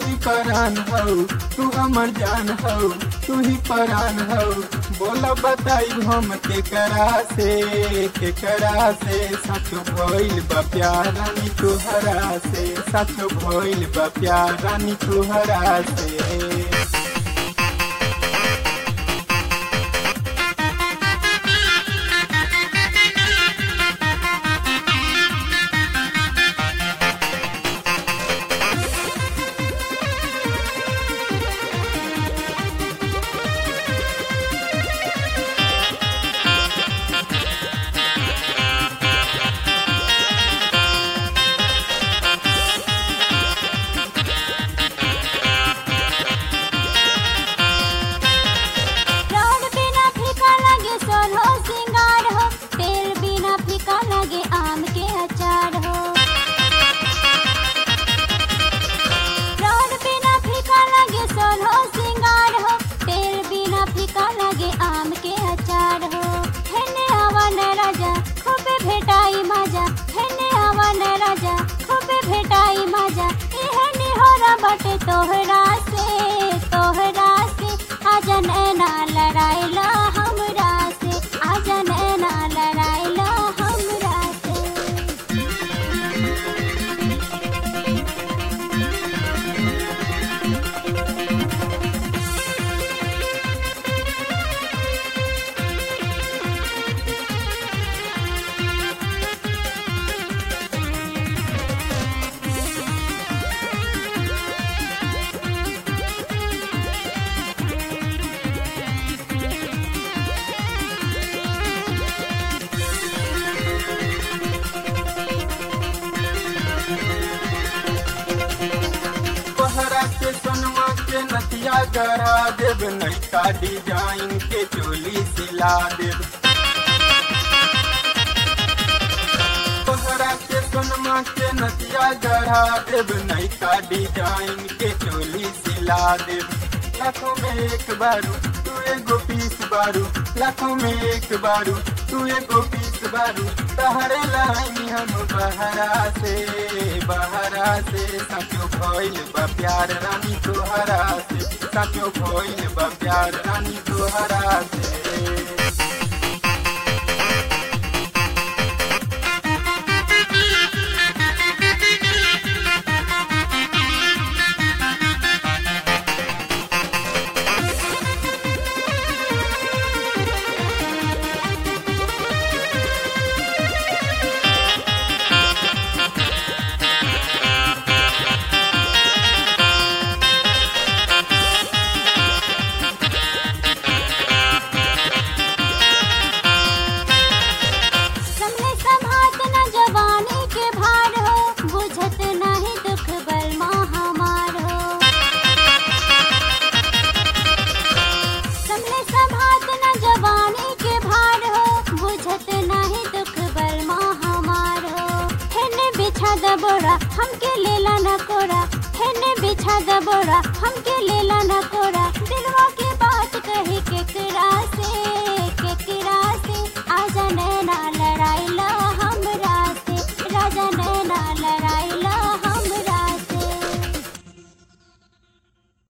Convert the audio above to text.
ही परान हो तू अमर जान हो तू ही परान हो बोला बताई हम के करा से के करा से सच भइल बा प्यार रानी तुहरा से सच भइल बा प्यार रानी तुहरा से प्राण बिना फीका लगे सोलो सिंगार हो तेल बिना फीका लगे आम के अचार हो प्राण बिना फीका लगे सोलो सिंगार हो तेल बिना फीका लगे आम के अचार हो हेने आवन राजा खूबे भेटाई मजा हेने आवन राजा खूबे भेटाई मजा एहने होरा बटे तोहरा से तोहरा से आजन एना लड़ाइला हमरा से आजन एना लड़ाइला हमरा से तोहरा के सोनमा के नथिया गढ़ा देव नैका डिजाइन के चोली सिला देव तोहरा के सोनमा के नथिया गढ़ा देव नैका डिजाइन के चोली सिला देव लाखों में एक बारू तू एगो पीस बारू लाखों में एक बारू तू एगो पीस बारू तहरे लाइन हम बहरा से बहरा से सचो भइल बा प्यार रानी तोहरा से सचो भइल बा प्यार रानी तोहरा से समले संभात न जवानी के भार हो बुझत नहीं दुख बल महामार हो समले संभात न जवानी के भार हो बुझत नहीं दुख बल महामार हो हेने बिछा द बोरा हमके लेला न कोरा हेने बिछा द बोरा हमके